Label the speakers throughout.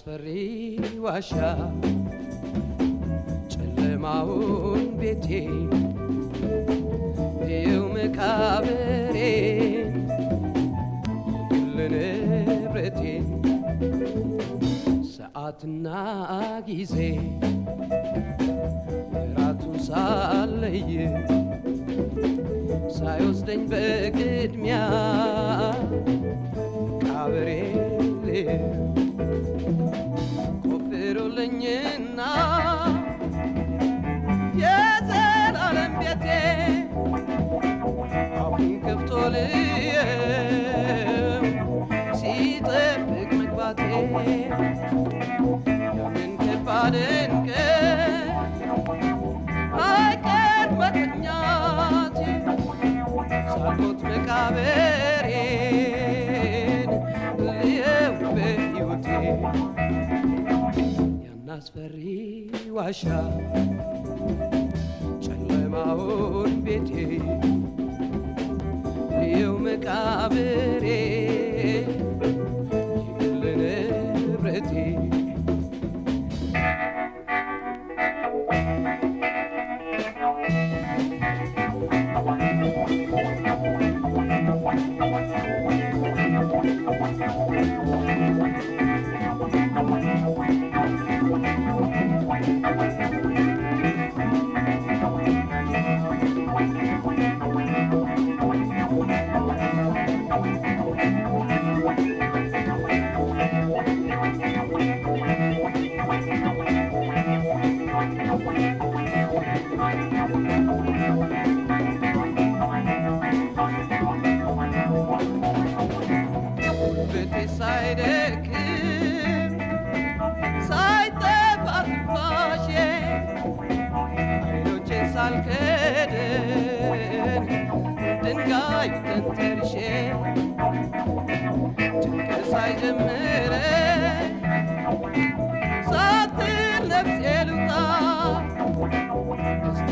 Speaker 1: አስፈሪ ዋሻ ጨለማውን ቤቴ ይው መቃብሬ የግል ንብረቴ ሰዓትና ጊዜ ወራቱ ሳለይ ሳይወስደኝ በቅድሚያ ቃብሬ ቆፍሩልኝና የዘላለም ቤቴ አፉን ከፍቶ ልየው ሲጠብቅ መግባቴ ያንን ከባድን ቀን አይቀር መተኛቴ ሳልሞት መቃብሬን ልየው በሕይወቴ ያን አስፈሪ ዋሻ ጨለማውን ቤቴ ልየው መቃብሬ የግል ንብረቴ ጉልበቴ ሳይደክም ሳይጠፋ ትንፋሼ አይኖቼ ሳልከድን ድንጋይ ተንተርሼ ጭንቅ ሳይጀምረኝ ሳትል ነፍሴ ልውጣ እስቲ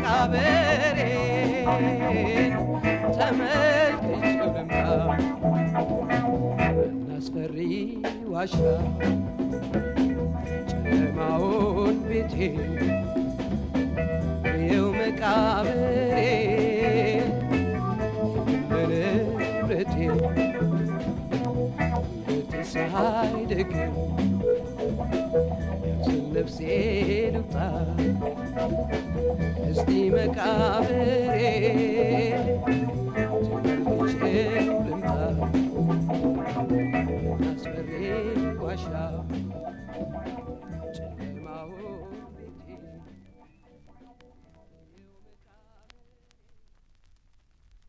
Speaker 1: መቃብሬን ተመልክቼው ልምጣ እናስፈሪ ዋሻ ጨለማውን ቤቴ የው መቃብሬ በንብረቴ ቤቴ ሳይደግም ያችን ነፍሴ ልውጣ እስቲ መቃብሬ